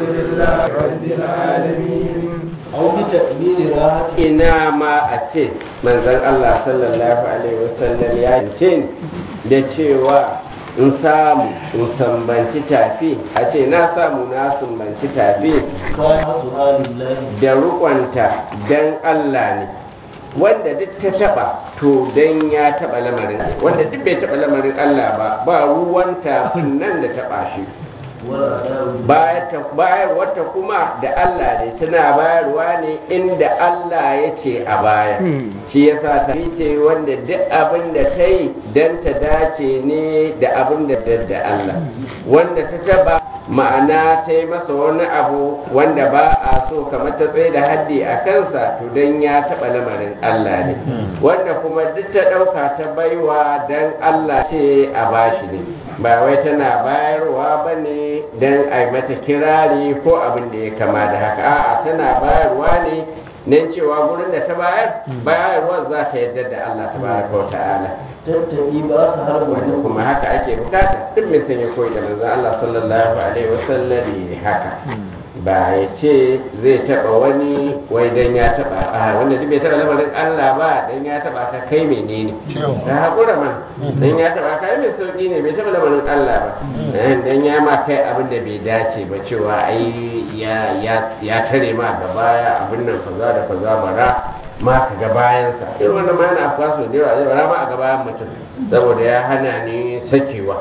لله رب العالمين أو بتكبير راحة ina ma a ce manzon Allah sallallahu alaihi wasallam ya ce ni da cewa in samu in sambanci tafi a ce na samu na sambanci tafi كافها لله da rukonta dan Allah ne wanda duk ta taba to dan ya taba lamarin wanda duk bai taba lamarin Allah ba ba ruwan tafin nan da taba shi والأداء bayar wata kuma da Allah ne tana bayarwa ne inda Allah ya ce a baya shi yasa ta ce wanda duk abin da ta yi don ta dace ne da abin da da Allah wanda ta taba ma'ana ta yi masa wani abu wanda ba a so kamar ta tsaye da haddi a kansa to don ya taba lamarin Allah ne wanda kuma duk ta ɗauka ta baiwa don Allah ce a bashi ne ba wai tana bayarwa ba ne don a yi mata kirari ko abin da ya kama da haka a'a tana bayarwa ne nan cewa gurin da ta bayar bayarwar za ta yarda da Allah ta baraka wa ta'ala tattabi ba su har wanda wani kuma haka ake bukata duk mai sanya koyi da manzon Allah sallallahu alaihi wasallam ne haka ba ya ce zai taba wani wai dan ya taba a wanda duk bai taba lamarin Allah ba dan ya taba ka kai menene ka hakura man dan ya taba ka ai mai sauki ne bai taba lamarin Allah ba Eh, dan ya ma kai abin da bai dace ba cewa ai ya ya ya tare ma gaba ya abin nan kaza da kaza bara ma ka ga bayansa irin wannan ma yana afkuwa sau da yawa zai bara ma a ga bayan mutum saboda ya hana ni sakewa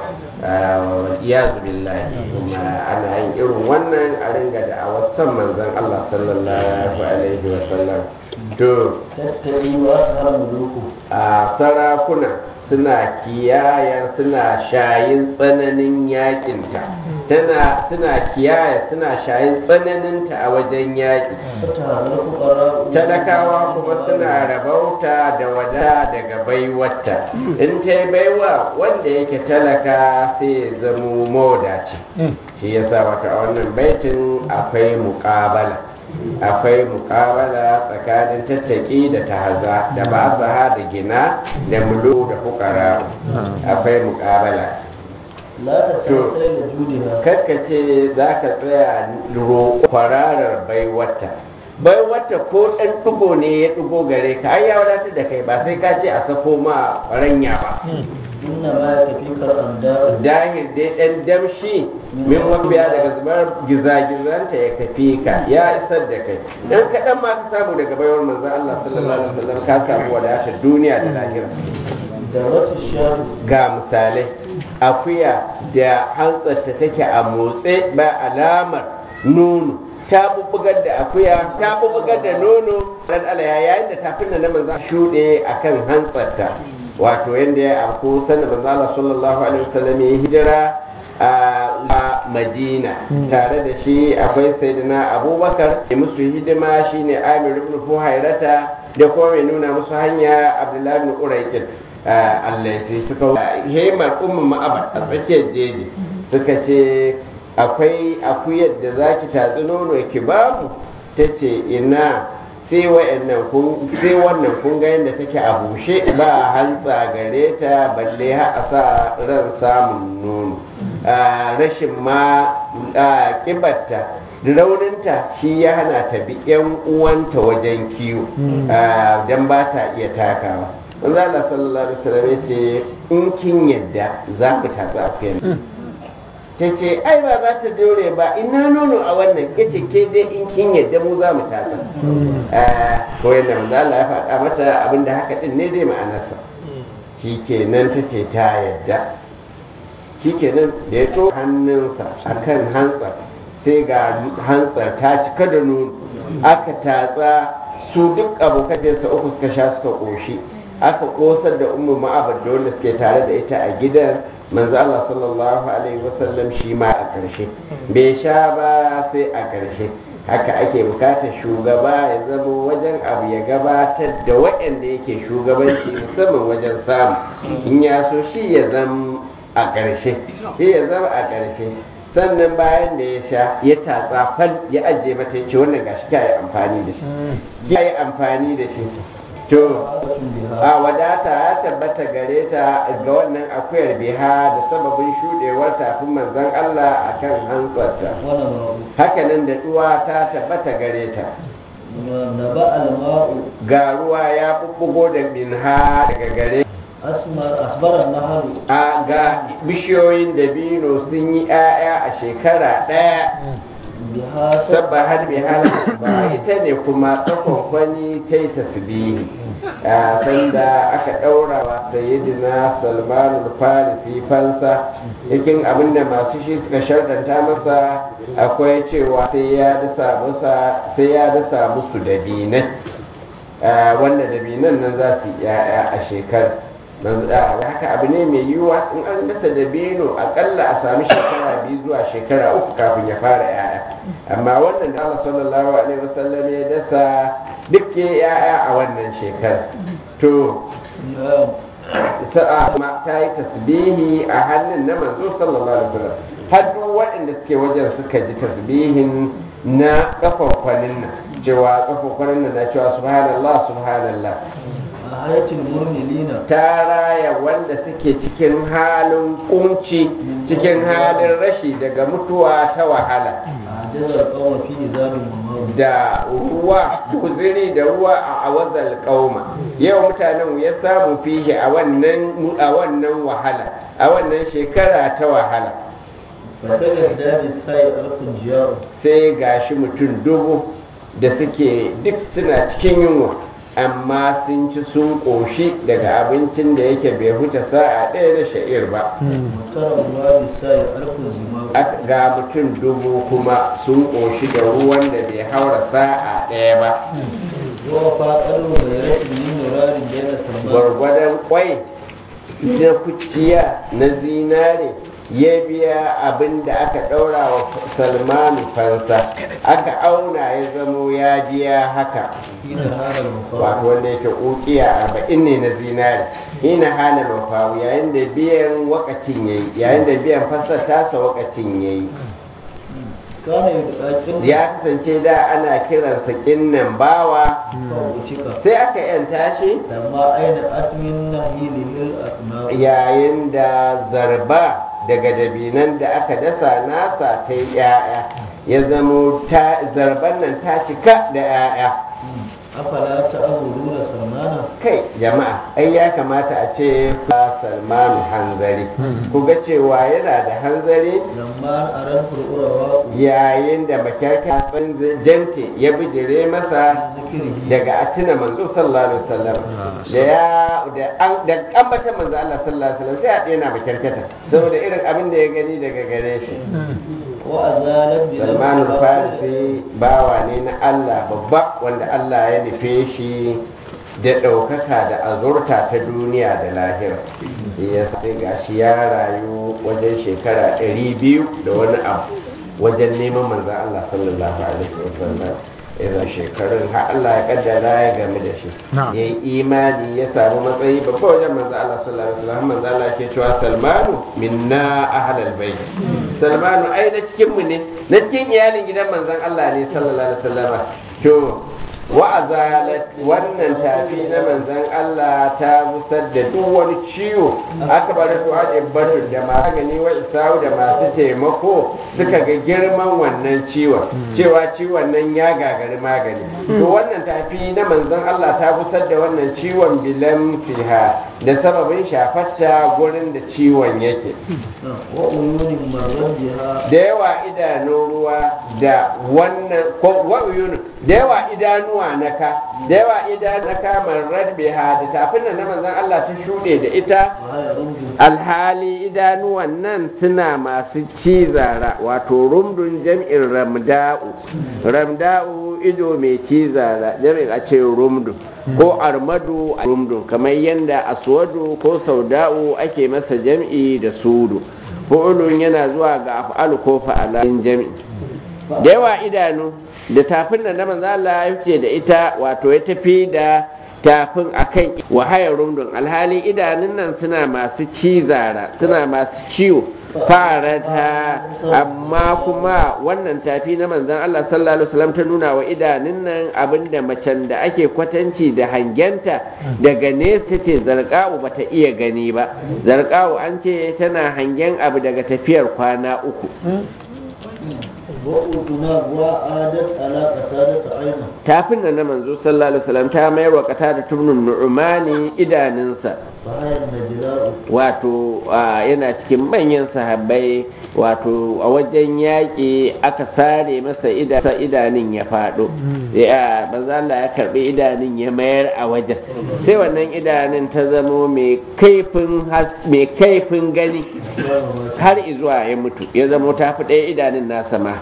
iyazu billahi kuma ana yin irin wannan a ringa da a wasan manzon Allah sallallahu alaihi wa sallam to tattabi ba su har muluku a sarakuna suna kiyaya suna shayin tsananin yakinta tana suna kiyaya suna shayin tsananinta a wajen yaƙi fata halar fukara talakawa kuma suna rabauta da wada daga baiwarta in ta yi baiwa wanda yake talaka sai ya zamo mawadaci shi yasa wata a wannan baitin akwai muƙabala akwai muƙabala tsakanin tattaki da tahaza da ba da gina da mulu da fukara akwai muƙabala la ta san sai da judiha karkace za ka tsaya roƙo kwararar baiwata baiwata ko ɗan ɗigo ne ya ɗigo gare ka ai ya wadatar da kai ba sai ka ce a sako ma ranya ba inna ma ya tafi kar an da dahil dai ɗan damshi min mafiya daga zubar gizagizanta ya kafi ka ya isar da kai dan kaɗan ma ka samu daga baiwar manzo Allah sallallahu alaihi wasallam ka samu wadatar duniya da lahira da wata shanu ga misalai akuya da hantsarta take a motse ba alamar nono ta bubbugar da akuya ta bubbugar da nono dan alaya yayin da tafin da na manzo shuɗe akan hantsarta wato yanda ya afko sanin manzo Allah sallallahu alaihi wasallam ya hijira a Madina tare da shi akwai sayyidina Abubakar da musu hidima shine Amir ibn Fuhairata da kuma mai nuna musu hanya Abdullahi ibn Urayqin Allah sai suka hemar ummu ma'abar a tsakiyar jeji suka ce akwai akuyar da zaki tatsi nono ki bamu ta ce ina sai wa'annan kun sai wannan kun ga yadda take a bushe ba hantsa gare ta balle har a sa ran samun nono Ah, rashin ma ah, kibarta rauninta shi ya hana ta bi yan uwanta wajen kiwo Ah, dan ba ta iya takawa manzo Allah sallallahu alaihi wasallam ya ce in kin yadda za ku tatsi akuyar ta ce ai ba za ta dore ba ina nono a wannan ya ce ke dai in kin yadda mu za mu tatsa ko yadda manzo Allah ya faɗa mata abinda haka din ne dai ma'anarsa shi kenan ta ce ta yadda shi kenan da ya to hannunsa akan hantsar sai ga hantsar ta cika da nono aka tatsa su duk abokan sa uku suka sha suka ƙoshi aka kosar da ummu ma'abar da wanda suke tare da ita a gidan manzo Allah sallallahu alaihi wasallam shi ma a ƙarshe bai sha ba sai a ƙarshe haka ake bukatar shugaba ya zama wajen abu ya gabatar da waɗanda yake shugabanci musamman wajen samu in ya so shi ya zama a ƙarshe shi ya zama a ƙarshe sannan bayan da ya sha ya tatsa fal ya ajiye mata ya ce wannan gashi ka yi amfani da shi ya yi amfani da shi to Abatun biha a wadata ya tabbata gare ta ga wannan akuyar biha da sababin shudewar tafin manzon Allah akan hantsarta wani ma'u hakanan da duwa ta tabbata gare ta na ba alma'u ga ruwa ya bubbugo da minha daga gare asmar asbaran naharu a ga bishiyoyin dabino sun yi 'ya'ya a shekara ɗaya biha sabba har bi hal ba ita ne kuma tsakonkwani ta yi tasbihi a sanda aka ɗaura wa sayyidina salman farisi fansa yakin abinda masu shi suka shardanta masa akwai cewa sai ya dasa masa sai ya dasa musu dabinai Ah, wanda dabinan nan za su yi 'ya'ya a shekara manzo da haka abu ne mai yiwuwa in an dasa dabino akalla a sami shekara biyu zuwa shekara uku kafin ya fara 'ya'ya amma wannan da Allah sallallahu alaihi wasallam ya dasa duk ya 'ya'ya a wannan shekara to sa'a ma ta yi tasbihi a hannun na manzo sallallahu alaihi wasallam har duk waɗanda suke wajen suka ji tasbihin na kafafkwanin nan cewa kafafkwanin nan na cewa subhanallah subhanallah a hayatul murmilina ta raya wanda suke cikin halin kunci cikin halin rashi daga mutuwa ta wahala a jazar kawo fi izabin mamaru da ruwa kuziri da ruwa a awazal kauma yau mutanen ya samu fihi a wannan a wannan wahala a wannan shekara ta wahala fasagar daji sai alfin jiyaru sai gashi mutum dubu da suke duk suna cikin yunwa amma sun ci sun ƙoshi daga abincin da yake bai huta sa'a ɗaya na sha'ir ba mutarar ruwa sai alfin zimaru Aka- ga mutum dubu kuma sun ƙoshi da ruwan da bai haura sa'a ɗaya ba wa faƙaru bai rashin yin murarin da yana salman gwargwadon kwai na kuciya na zinare ya biya abin da aka ɗaura wa salmanu fansa aka auna ya zamo ya biya haka hina harar mafaru wato wanda yake ƙuƙiya arba'in ne na zinare ina hana mafawu yayin da biyan wakacin yayi yayin da biyan fassar tasa wakacin yayi kana yi da ƙaƙin ya kasance da ana kiransa kinnan bawa kawo cika sai aka yanta shi amma aina asmin na hilihil asna yayin da zarba daga dabinan da aka dasa nasa ta yi 'ya'ya ya zamo ta zarban nan ta cika da 'ya'ya afala ta amuru da salmana kai jama'a ai ya kamata a ce fa salmanu hanzari ku ga cewa yana da hanzari lamma aran fur'urawa yayin da makyarka jante ya bijire masa zikirihi daga atina manzo sallallahu alaihi wasallam da ya da an da ambata manzo Allah sallallahu alaihi wasallam sai a daina makyarkata saboda irin abin da ya gani daga gare shi wa azalat bi Salman farisi bawa ne na Allah babba wanda Allah ya nufe shi da ɗaukaka da azurta ta duniya da lahira ya sai gashi ya rayu wajen shekara ɗari biyu da wani abu wajen neman manzan Allah sallallahu alaihi wasallam irin shekarun har Allah ya kaddara ya game da shi Na'am. ya yi imani ya samu matsayi babba wajen manzan Allah sallallahu alaihi wasallam manzan Allah ke cewa Salmanu minna ahlal bait Salmanu ai na cikin mu ne na cikin iyalin gidan manzan Allah ne sallallahu alaihi wasallam to wa'azalat wannan tafi na manzan Allah ta busar da duk wani ciwo aka bar du'a ibbatu da magani wa isa'u da masu taimako suka ga girman wannan ciwon cewa ciwon nan ya gagari magani to wannan tafi na manzan Allah ta busar da wannan ciwon bilan fiha da sababin shafarta gurin da ciwon yake wa uyunin marwan jiha da yawa idanun ruwa da wannan ko wa'uyunu da yawa idanuwa na ka da yawa idanu na kamar radbiha da tafin nan na manzon Allah ta shuɗe da ita wa haya rumbu alhali idanuwan nan suna masu cizara wato rumdun jam'in ramda'u ramda'u ido mai cizara jam'in a ce rumdun ko armadu a rumdun kamar yadda aswadu ko sauda'u ake masa jam'i da sudu fu'ulun yana zuwa ga af'alu ko fa'alin jam'i da yawa idanu da tafin da na manzo Allah ya fice da ita wato ya tafi da tafin akan wahayar rumdun alhali idanun nan suna masu cizara suna masu ciwo farata amma kuma wannan tafi na manzon Allah sallallahu alaihi wasallam ta nuna wa idanun nan abinda macen da ake kwatanci da hangenta daga nesa ce zarqa'u bata iya gani ba zarqa'u an ce tana hangen abu daga tafiyar kwana uku وأذنا وعادت على قتادة عينه tafin nan na manzo sallallahu alaihi wasallam ta mayar wa kata da tubnun nu'mani idanunsa فهي النجلاء wato a, yana cikin manyan sahabbai wato a wajen yaƙi aka sare masa ida- sa idanun ya faɗo ya manzo Allah ya karbi idanun ya mayar a wajen sai wannan idanun ta zamo mai kaifin has- mai kaifin gani har izuwa ya mutu ya zamo ta fi ɗaya idanun nasa ma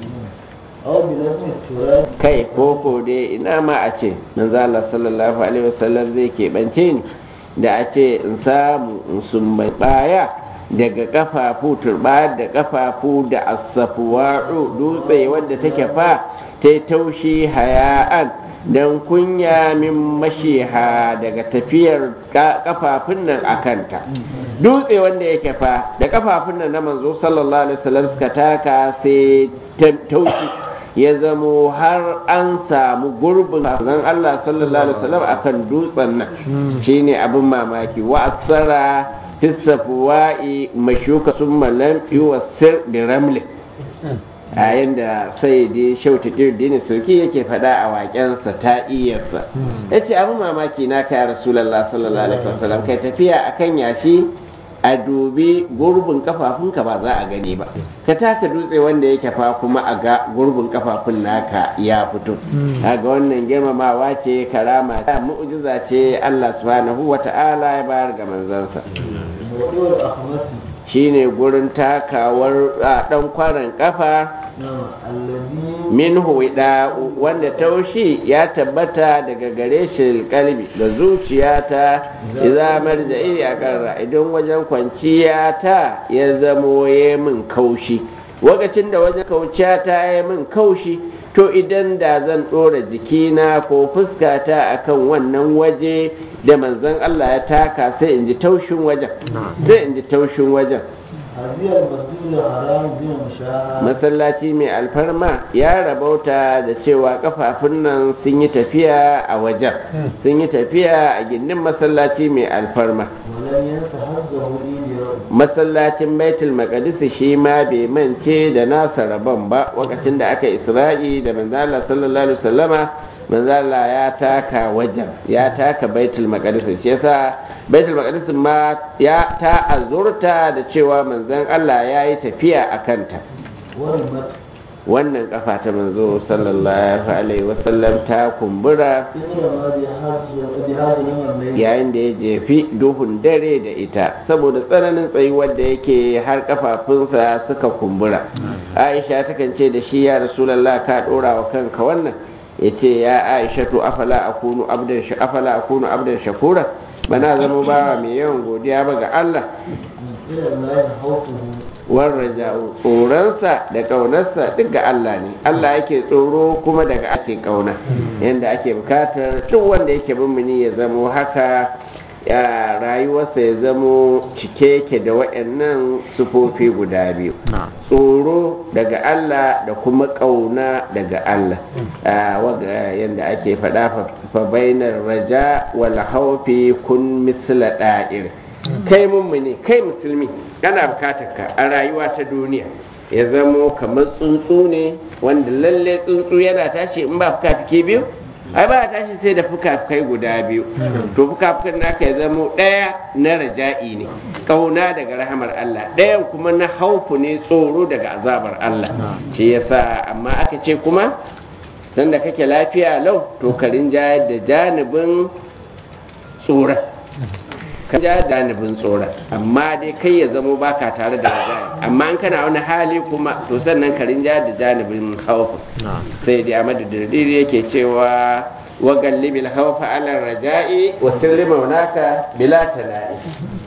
أو بلازم التراب kai koko dai ina ma a ce manzo Allah sallallahu alaihi wasallam zai keɓance ni da a ce in samu in sumbai baya daga kafafu turba da kafafu da asafuwa'u dutse wadda take fa ta yi taushi haya'an don kunya min mashiha daga tafiyar ka- kafafun nan a kanta dutse wanda yake fa da kafafun nan na manzo sallallahu alaihi wasallam suka taka sai ta- taushi ya zamo har an samu gurbin zan Allah sallallahu alaihi wasallam akan dutsen nan shine abin mamaki wa asara hisafuwa'i mashuka summa lam yuwassir bi ramli a yanda sai dai shauta kirdini sauki yake faɗa a waƙensa ta iyarsa ya ce abin mamaki na kai rasulallah sallallahu alaihi wasallam kai tafiya akan yashi a dubi gurbin kafafunka ba za a gani ba ka taka dutse wanda yake fa kuma a ga gurbin kafafun naka ya fito ga wannan girmamawa ce karama ta mu'jiza ce Allah subhanahu wata'ala ya bayar ga manzansa موضوع الأخمس shine gurin takawar a dan kwaran kafa نعم الذي minhu wida wanda taushi ya tabbata daga gare shi kalbi da zuciyata idza marja'i a karra idan wajen kwanciya ta ya zamo ya min kaushi lokacin da wajen kauciya ta ya min kaushi to idan da zan ɗora jikina ko fuskata akan wannan waje da manzon Allah ya taka sai in ji taushin wajen sai in ji taushin wajen هذه المسجد الحرام بين مشاعر masallaci mai alfarma ya rabauta da cewa kafafun nan sun yi tafiya a wajen sun yi tafiya a gindin masallaci mai alfarma ولم ينس حظه إيديا masallacin baitul maqdis shi ma bai mance da nasa rabon ba lokacin da aka isra'i da manzala sallallahu alaihi wasallama manzala ya taka wajen ya taka baitul maqdis shi yasa baitul maqdis ma ya ta azurta da cewa manzon Allah ya yi tafiya a kanta ورمت wannan kafa ta manzo sallallahu alaihi wasallam ta kumbura إثر ما بهذا بهذا الليل yayin da ya jefi duhun dare da ita saboda tsananin tsayuwar da yake har kafafunsa suka kumbura aisha takan ce da shi ya rasulallah ka dora wa kanka wannan ya ce ya aisha to afala akunu abdan sha afala akunu abdan shakura bana zama bawa mai yawan godiya ba ga Allah إلى الله خوفه warraja'u tsoronsa da ƙaunarsa duk ga Allah ne Allah yake tsoro kuma daga ake ƙauna yadda ake bukatar duk wanda yake mummuni ya zamo haka ya rayuwarsa ya zamo cike yake da waɗannan sufofi guda biyu tsoro daga Allah da kuma ƙauna daga Allah Ah, waga yadda ake faɗa fa bainar raja wal haufi kun misla da'ir kai mummuni kai musulmi kana bukatar ka a rayuwa ta duniya ya zamo kamar tsuntsu ne wanda lalle tsuntsu yana tashi in ba fuka-fuki biyu ai ba tashi sai da fuka-fukai guda biyu to fuka-fukan naka ya zamo ɗaya na raja'i ne ƙauna daga rahamar Allah ɗayan kuma na haufu ne tsoro daga azabar Allah shi yasa amma aka ce kuma sanda kake lafiya lau to ka rinjayar da janibin tsoron ka ja janibin tsoron amma dai kai ya zamo baka tare da rajayi amma in kana wani hali kuma so sannan ka rinjayar da janibin haufu sai dai Ahmadu Dirdiri yake cewa wa gallibil haufa ala raja'i wa sirri maunaka bila tala'i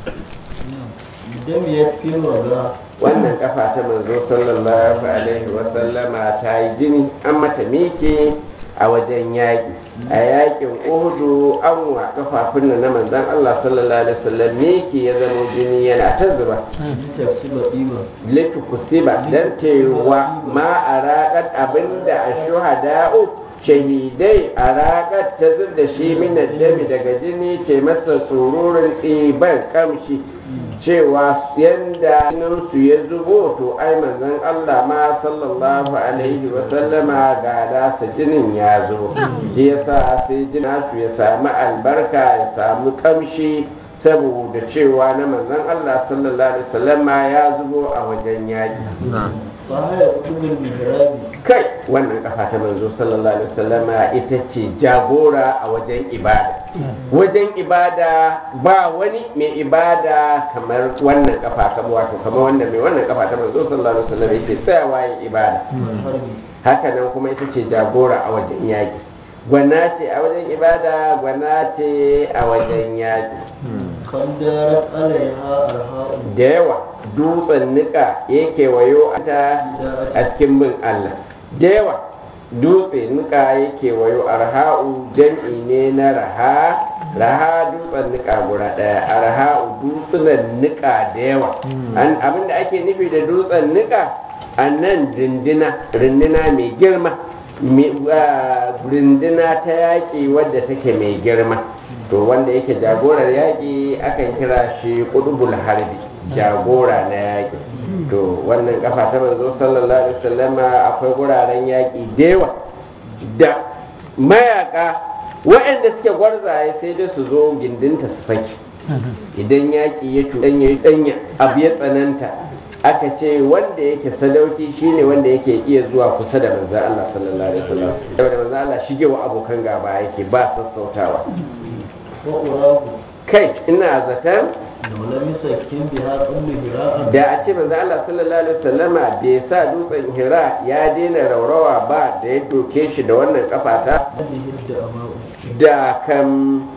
دم يكفي الوضع wannan kafa ta manzo sallallahu alaihi wa sallama ta yi jini an mata miki a wajen yaƙi a yaƙin uhudu an wa kafafun nan na manzon Allah sallallahu alaihi wasallam ne ke ya zama jini yana ta zuba tafsiba ɗiba litu kusiba dan tewa ma a raƙar abinda a shuhada'u shahidai a raƙar ta zub da shi minar dami daga jini ce masa tsururin ɗiban kamshi cewa yanda jininsu ya zubo to ai manzon Allah ma sallallahu alaihi wa sallama ga nasa jinin ya zo shi yasa sai jina su ya samu albarka ya samu kamshi saboda cewa na manzon Allah sallallahu alaihi wa sallama ya zubo a wajen yaƙi fahaya kutubul mihrabi kai wannan kafa ta manzo sallallahu alaihi wasallama ita ce jagora a wajen ibada wajen ibada ba wani mai ibada kamar wannan kafa kamar wato kamar wanda mai wannan kafa ta manzo sallallahu alaihi wasallam yake tsayawa yin ibada harbi haka nan kuma ita ce jagora a wajen yaƙi gwana ce a wajen ibada gwana ce a wajen yaƙi kandarat alaiha arha'u da yawa dutsen nika yake wayo ta a cikin bin Allah da yawa dutse nika yake wayo arha'u jam'i ne na raha raha dutsen nika guda daya arha'u dutsunan nika da yawa an abinda ake nufi da dutsen nika a nan rindina rindina mai girma mi- ah, rindina ta yaƙi wadda take mai girma to wanda yake jagorar yaƙi akan kira shi ƙudubul harbi jagora na yaƙi to wannan kafa ta manzo sallallahu alaihi wasallama akwai wuraren yaƙi da yawa da mayaka waɗanda suke gwarzaye sai dai su zo gindinta su faki idan yaƙi ya cuɗanya ya ɗanya abu ya tsananta aka ce wanda yake sadauki shine wanda yake iya zuwa kusa da manzan Allah sallallahu alaihi wasallam saboda manzan Allah shigewa abokan gaba yake ba sassautawa wa urahu kai ina zaton law lam yusakkin biha kullu hira'an da a ce manzo Allah sallallahu alaihi wasallama bai sa dutsen Hira ya daina raurawa ba da ya doke shi da wannan kafata hadhihi ad-da'ama'u da kan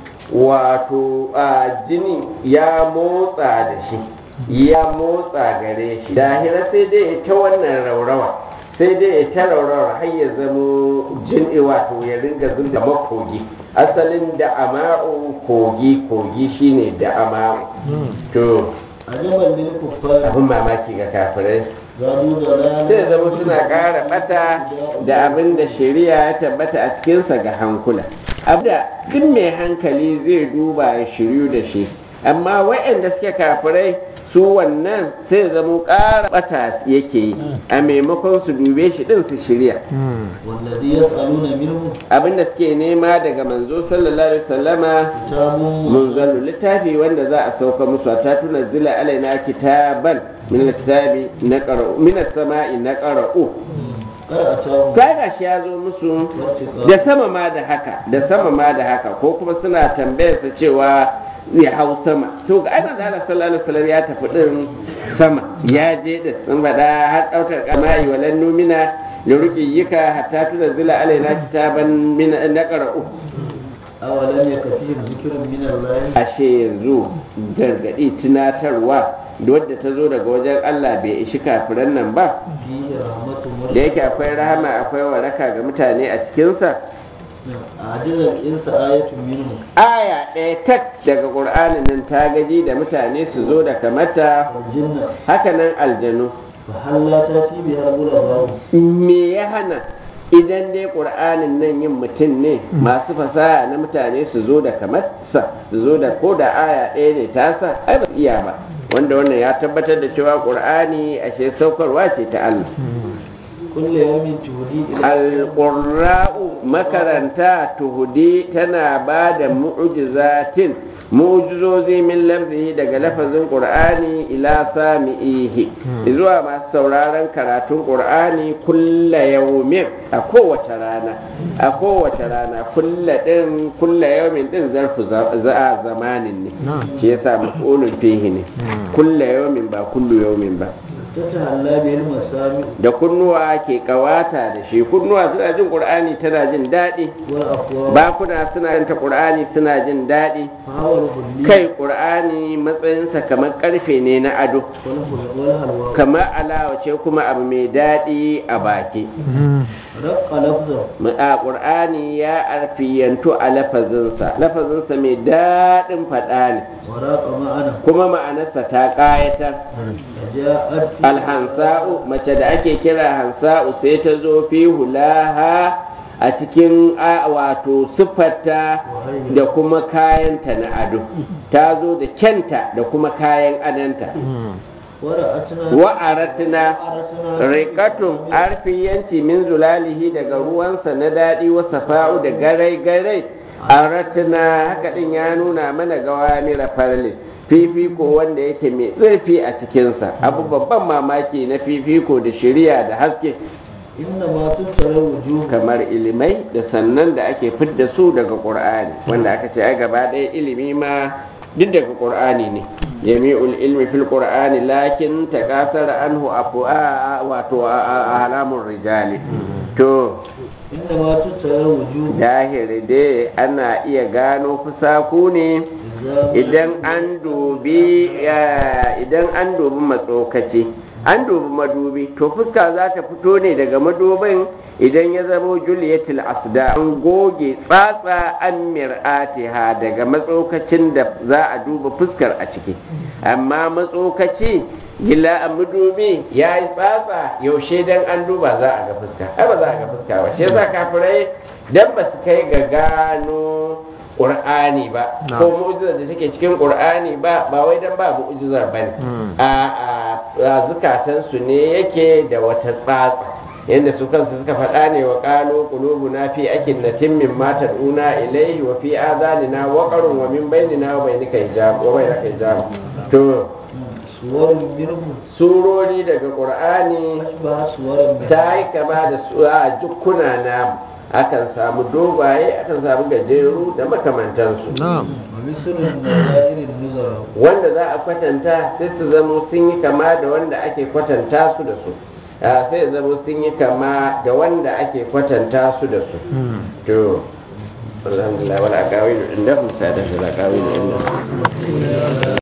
wato a jini ya motsa da shi ya motsa gare shi da hira sai dai ya ta wannan raurawa sai dai ya ta raurawa har ya zamo jini wato ya ringa zub da makogi asalin da ama'u kogi kogi shine da ama'u to ajaban lil kuffar abin mamaki ga kafirai gado da sai zama suna ƙara bata da abin da shari'a ya tabbata a cikinsa ga hankula abda duk mai hankali zai duba ya shiryu da shi amma waɗanda suke kafirai su wannan sai zama ƙara bata yake yi a maimakon su dube shi ɗin su shirya والذي يسألون منه abinda suke nema daga manzo sallallahu alaihi wasallama كتاب munzalu littafi wanda za a sauka musu ta tuna zila alaina kitaban min alkitabi na qara'u min as-sama'i na qara'u قد أتاهم kai gashi ya zo musu da sama ma da haka da sama ma da haka ko kuma suna tambayar sa cewa ya hau sama to ga annabi Allah sallallahu alaihi wasallam ya tafi din sama ya je da sun faɗa har ɗaukar kama'i walan numina da ruqiyyika hatta tunzila alaina kitaban min na qara'u أولم يكفيهم ذكر من الله ashe yanzu gargaɗi tunatarwa da wadda ta zo daga wajen Allah bai ishi kafiran nan ba فيه رحمة da yake akwai rahama akwai waraka ga mutane a cikinsa أعجز الإنس آية منه aya ɗaya tak daga ƙur'anin nan ta gaji da mutane su zo da kamata والجنة hakanan aljanu فهل لا تأتي بها الغرباء me ya hana idan dai ƙur'anin nan yin mutum ne masu fasaha na mutane su zo da kamarsa su zo da ko da aya ɗaya ne ta sa ai ba su iya ba wanda wannan ya tabbatar da cewa ƙur'ani ashe saukarwa ce ta Allah كل يوم تهدي إلى alƙurra'u makaranta tuhudi tana ba da mu'ujizatin mu'ujizozi min lafzihi daga lafazin ƙur'ani ila sami'ihi zuwa masu sauraron karatun ƙur'ani kulla yaumin a kowace rana a kowace rana kulla ɗin kulla yaumin ɗin zarfu za a zamanin ne shi yasa maf'ulun fihi ne kulla yaumin ba kullu yaumin ba تتهلى به المسامع da kunnuwa ke kawata da shi kunnuwa suna jin qur'ani tana jin daɗi والأقوام bakuna suna yin ta qur'ani suna jin daɗi فهو الهلي kai qur'ani matsayinsa kamar karfe ne na ado والهل- والهلوى kamar alawa ce kuma abu mai daɗi a baki رق لفظه a ƙur'ani ya arfiyantu a lafazinsa lafazinsa mai daɗin faɗa ne وراق معنا kuma ma'anarsa ta ƙayatar جاءت في alhansa'u mace da ake kira hansa'u sai ta zo fi hulaha a cikin a- wato siffarta da kuma kayanta na ado ta zo da kyanta da kuma kayan adanta ورأتنا wa'aratna وأرتنا rikatun arfiyanci min zulalihi daga ruwansa na daɗi wa safa'u da garai-garai a ratuna haka ɗin ya nuna mana gawamira farle fifiko wanda yake mai zurfi a cikinsa abu babban mamaki na fifiko da shiriya da haske إنما تبتلى الوجوه kamar ilimai da sannan da ake fidda su daga ƙur'ani wanda aka ce ai gaba ɗaya ilimi ma duk daga ƙur'ani ne jami'ul ilmi fil qur'ani lakin takasara anhu afu wato a halamun rijali to إنما تبتلى الوجوه dahiri dai ana iya gano fusaku ne إذا idan an dubi ya- idan an dubi matsokaci an dubi madubi to fuska za ta fito ne daga madubin idan ya zamo juliyatul asda an goge tsatsa an mir'atiha daga matsokacin da za a duba fuskar a ciki amma matsokaci gila a madubi ya yi tsatsa yaushe dan an duba za a ga fuska ai ba za a ga fuska ba shi yasa kafirai dan ba su kai ga gano Qur'ani ba ko mu'jizar da take cikin Qur'ani ba ba wai dan ba mu'jizar bane a a zukatan su ne yake da wata tsatsa yanda su kansu suka faɗa ne wa qalu qulubuna fi akinnatin mimma tad'una ilayhi wa fi adhanina waqarun wa min bainina wa bainika hijab wa bainaka hijab to صور منه surori daga Qur'ani أشبه صور منه ta yi kama da su a jukkuna namu akan samu dogaye akan samu gajeru da makamantansu ومثل النظائر النظر wanda za a kwatanta sai su zamo sun yi kama da wanda ake kwatanta su da su Ah, sai su zamo sun yi kama da wanda ake kwatanta su da su to alhamdulillah wal aqawilu indahum sadatu al aqawilu indahum